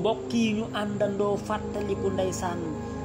mbokk yi ñu àndandoo fàttaliku ndeysaan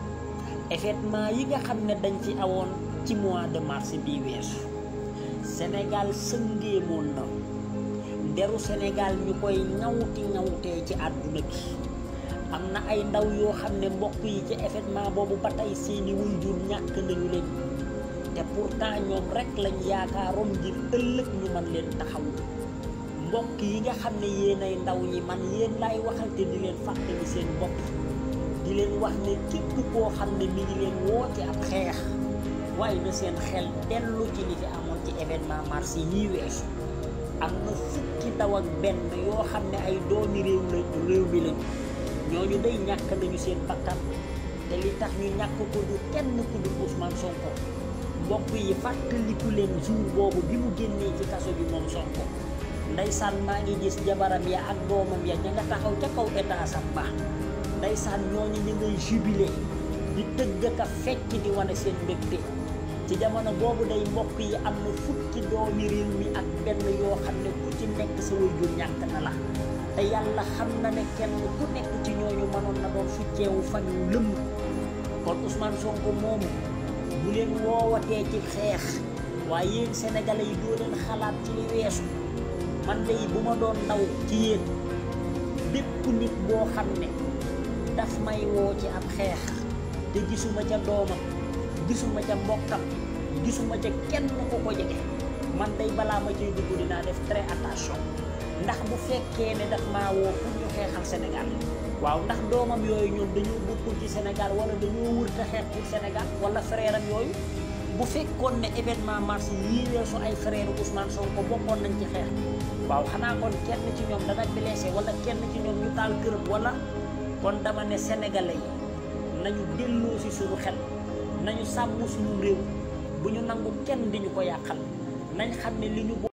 événement yi nga xam ne dañ ci awoon ci mois de mars bii weesu Sénégal sëngéemoon na deru Sénégal ñu koy ñawti ñawtee ci àdduna bi am na ay ndaw yoo xam ne mbokk yi ci événement boobu ba tey seeni waajur ñàkk nañu leen te pourtant ñoom rek lañ yaakaaroon ngir ëllëg ñu mën leen taxaw mbokk yi nga xam ne yéen ay ndaw ñi man yéen laay waxal te di leen fàttali seen bopp di leen wax ne képp koo xam ne mi ngi leen woote ab xeex waaye na seen xel dellu ci li fi amoon ci événement mars yi weesu am na fukki ndaw ak benn yoo xam ne ay doomi réew la réew mi lañu ñooñu day ñàkk nañu seen bakkan te li tax ñu ñàkk ko du kenn ku dul Ousmane Sonko mbokk yi fàttaliku leen jour boobu bi mu génnee ci kaso bi moom Sonko ndeysaan maa ngi gis jabaram ya ak doomam ya ña nga taxaw ca kaw état sam ba ndeysaan ñooñu ñu ngay jubilé di tëgg ka fecc di wane seen mbégte ci jamono boobu day mbokk yi am na fukki doomi réew mi ak benn yoo xam ne ku ci nekk sa waajur ñàkk na la te yàlla xam na ne kenn ku nekk ci ñooñu mënoon na doon fucceewu fan yu lëmm kon Ousmane Sonko moomu bu leen woowatee ci xeex waaye yéen sénégalais yi doo leen xalaat ci li weesu man day bu ma doon ndaw ci yéen bépp nit boo xam ne daf may woo ci ab xeex te gisuma ca doomam gisuma ca mbokkam gisuma ca kenn ku ko jege man day balaa ma ciy dugg dinaa def très attention ndax bu fekkee ne daf maa woo pour ñu xeexal Sénégal waaw ndax doomam yooyu ñoom dañoo bokkul ci Sénégal wala dañoo wërta xeex pour Sénégal wala frère am yooyu bu fekkoon ne événement mars yii weesu ay frère Ousmane Sonko bokkoon nañ ci xeex waaw xanaa kon kenn ci ñoom dana blessé wala kenn ci ñoom ñu taal kërëm wala kon dama ne sénégalais yi nañu delloo si suñu xel nañu sàmm suñu réew bu ñu nangu kenn di ñu ko yàqal nañ xam ne li ñu